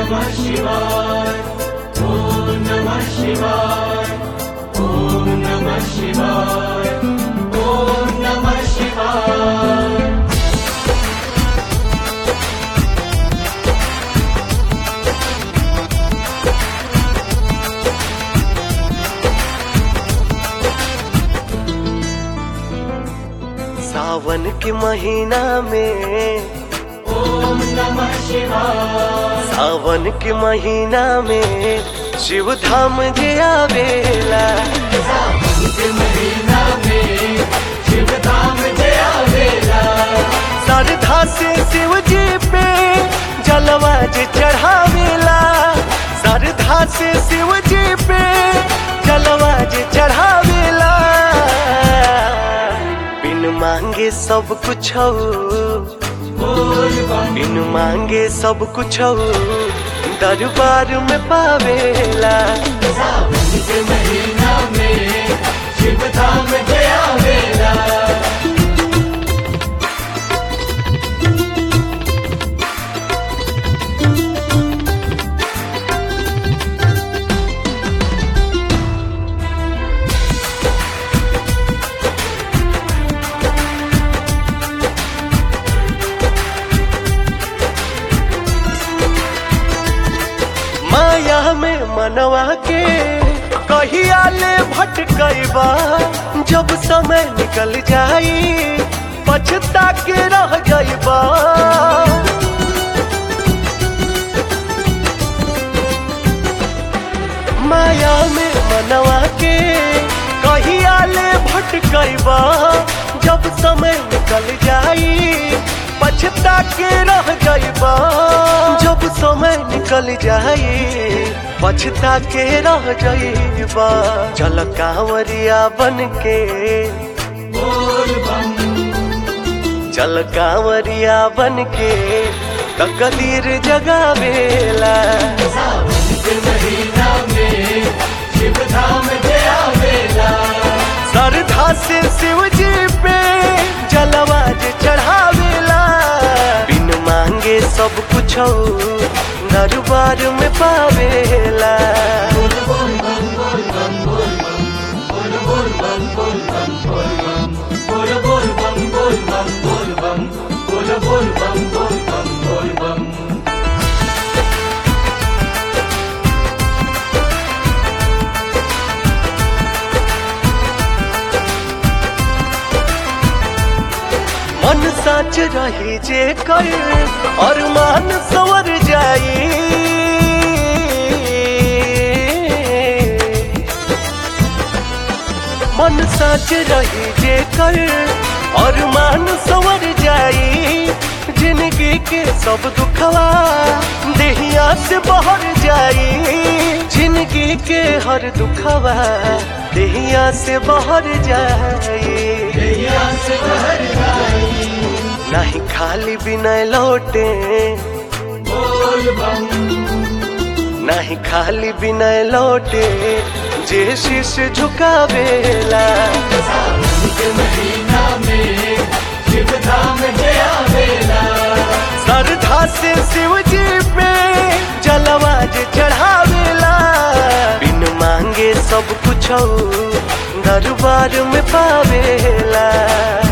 नमः शिवाय ॐ नमः शिवाय ॐ नमः शिवाय ॐ नमः शिवाय सावन के महीना में ॐ नमः शिवाय सावन के महीना में शिव धाम जे आवेला सावन के महीना में शिव धाम जया वेला श्रद्धा से शिव जी पे जलवा जे चढ़ावेला श्रद्धा से शिव जी पे जलवा जे चढ़ावेला बिन मांगे सब कुछ बोल बम बिन मांगे सब कुछ दरबार में पावेला सावन के महीना में शिव धाम जया वेला माया में मनवा के कहिया ले भटकैबा जब समय निकल जाई पछता के रह जाइबा माया में मनवा के कहिया ले भटकैबा जब समय निकल जाई पछता के रह जाइबा जब समय निकल जाई पछता के रह जाइबा चल कांवरिया बन के बोल बम चल कांवरिया बन के तकदीर जगावेला सावन के महीना में शिव धाम जया वेला श्रद्धा से शिव जी पे जलवा जे चढ़ावेला बिन मांगे सब कुछ दरबार में पावेला बोल बोल बम बोल बम बोल बम बोल बोल बम बोल बम बोल बम बोल बोल बम बोल बम बोल बोल बम बोल बम बोल बम मन सच रही जे कर और मान सवर जाई मन सच रही जे कर और मान सवर जाई जिंदगी के सब दुखवा देहिया से बहर जाई जिंदगी के हर दुखवा देहिया से बहर जाई नैया से बहर जाई नहीं खाली बिना लौटे बोल बम नहीं खाली बिना लौटे जे शीश झुकावेला सावन के महीना में शिव धाम जया वेला श्रद्धा से शिव जी पे जलवा जे चढ़ावेला बिन मांगे सब कुछ दरबार में पावेला